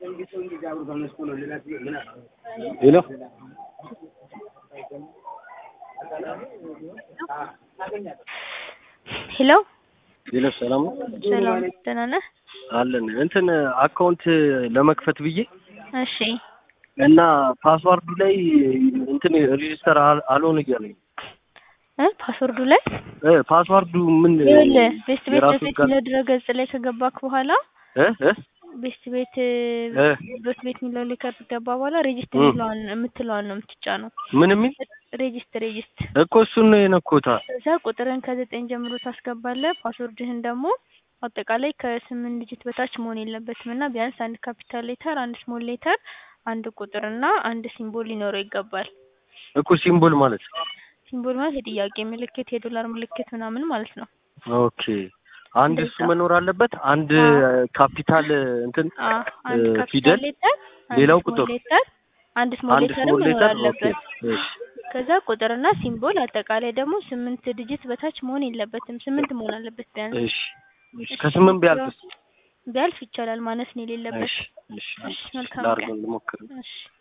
ሄሎ ሄሎ ሄሎ ሰላም ነው ሰላም ደህና ነህ? አለን እንትን አካውንት ለመክፈት ብዬ እሺ እና ፓስዋርዱ ላይ እንትን ሬጂስተር አል- አልሆን እያለኝ እ ፓስወርዱ ላይ እ ፓስዋርዱ ምን ይኸውልህ ቤስት ቤት የራሱ ዶት ጋር ቤት ድረ ገጽ ላይ ከገባክ በኋላ እ እ ቤስት ቤት እ ዶት ቤት የሚለው ላይ ከገባ በኋላ ሬጂስተር እ የሚለዋን የምትለዋን ነው የምትጫነው። ምን የሚል ሬጂስት ሬጂስት እኮ እሱን ነው የነኮታ ከዛ ቁጥርን ከዘጠኝ ጀምሮ ታስገባለህ። ፓስወርድህን ደግሞ አጠቃላይ ከስምንት ዲጂት በታች መሆን የለበትም እና ቢያንስ አንድ ካፒታል ሌተር፣ አንድ ስሞል ሌተር፣ አንድ ቁጥር እና አንድ ሲምቦል ሊኖረው ይገባል። እኮ ሲምቦል ማለት ሲምቦል ማለት የጥያቄ ምልክት፣ የዶላር ምልክት ምናምን ማለት ነው። ኦኬ አንድ እሱ እንደዛ። መኖር አለበት አንድ አዎ። ካፒታል እንትን አ አንድ እ ካፒታል ፊደል ሌተር፣ አንድ ሌላው ስሞል ቁጥር ሌተር፣ አንድ ስሞል አንድ ሌተርም ስሞል መኖር ሌተር ኦኬ አለበት። እሺ ከዛ ቁጥርና ሲምቦል አጠቃላይ ደግሞ ስምንት ዲጂት በታች መሆን የለበትም። ስምንት መሆን አለበት ቢያንስ። እሺ እሺ ከስምንት ቢያልፍስ ቢያልፍ ይቻላል፣ ማነስ ነው የሌለበት። እሺ እሺ እሺ መልካም ላድርገው ቀን። ልሞክር እሺ